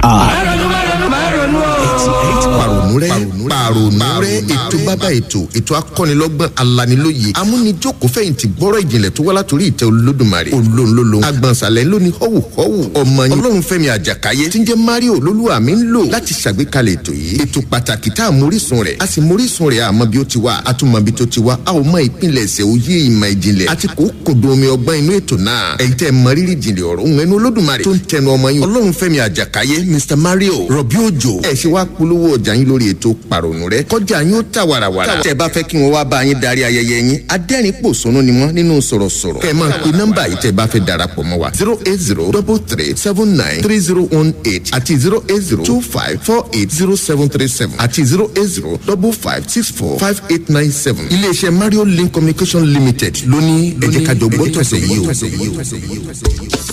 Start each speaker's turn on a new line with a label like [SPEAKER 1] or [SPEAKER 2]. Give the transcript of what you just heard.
[SPEAKER 1] pàrònú rẹ pàrònú rẹ ètò bàbá ètò ètò akọ́nilọ́gbọ́n alanilóye amúnijòkó fẹ̀yìntì gbọ́rọ̀ ìjìnlẹ̀ tó wá látòrí ìtẹ́ olódùmarè olóńlólo agbọ̀nsalẹ̀ lóní họ́wù họ́wù ọmọ yín ọlọ́run fẹ́mi àjàkáyé tí ń jẹ́ mario olólùwà mi ń lò láti ṣàgbékalẹ̀ ètò yìí ètò pàtàkì tá a mórísun rẹ̀ a sì mórísun rẹ̀ àmọ́ bí ó ti wá a tún mọ bí tó ti wá a ò mọ ìpínlẹ̀ṣẹ̀ òye ìmọ̀ ìjìnlẹ̀ àti kò kòdó omi ọgbọ́n inú ètò náà ẹ̀yin tẹ́ mọ rírì ìjìnlẹ̀ ọ̀rọ̀ òun ẹnu olódùmarè tó ń tẹnu ọmọ yín ọlọ́run fẹ́mi àjàkáyé mr mario rọ̀bí òjò ẹ̀ ṣe wá polówó ọjà yín lórí ètò pàrònú rẹ kọjá yín ó tà wàràwàrà tẹ́ bá fẹ́ kí wọ́n wá bá yín darí ayẹyẹ yín adẹ́rìn pòṣónú ni wọ́n nínú sọ̀rọ̀sọ̀rọ̀ kẹ́ ẹ máa pe nọ́mbà yìí tẹ́ bá fẹ́ darapọ̀ mọ́ wa zero eight zero double three seven nine three zero one eight àti zero eight zero two five four eight zero seven three seven àti zero eight zero double five six four five eight nine seven iléeṣẹ́ mario link communication limited lóní ẹ̀jẹ̀ kájọ gbọ́tọ̀sẹ̀ yìí o.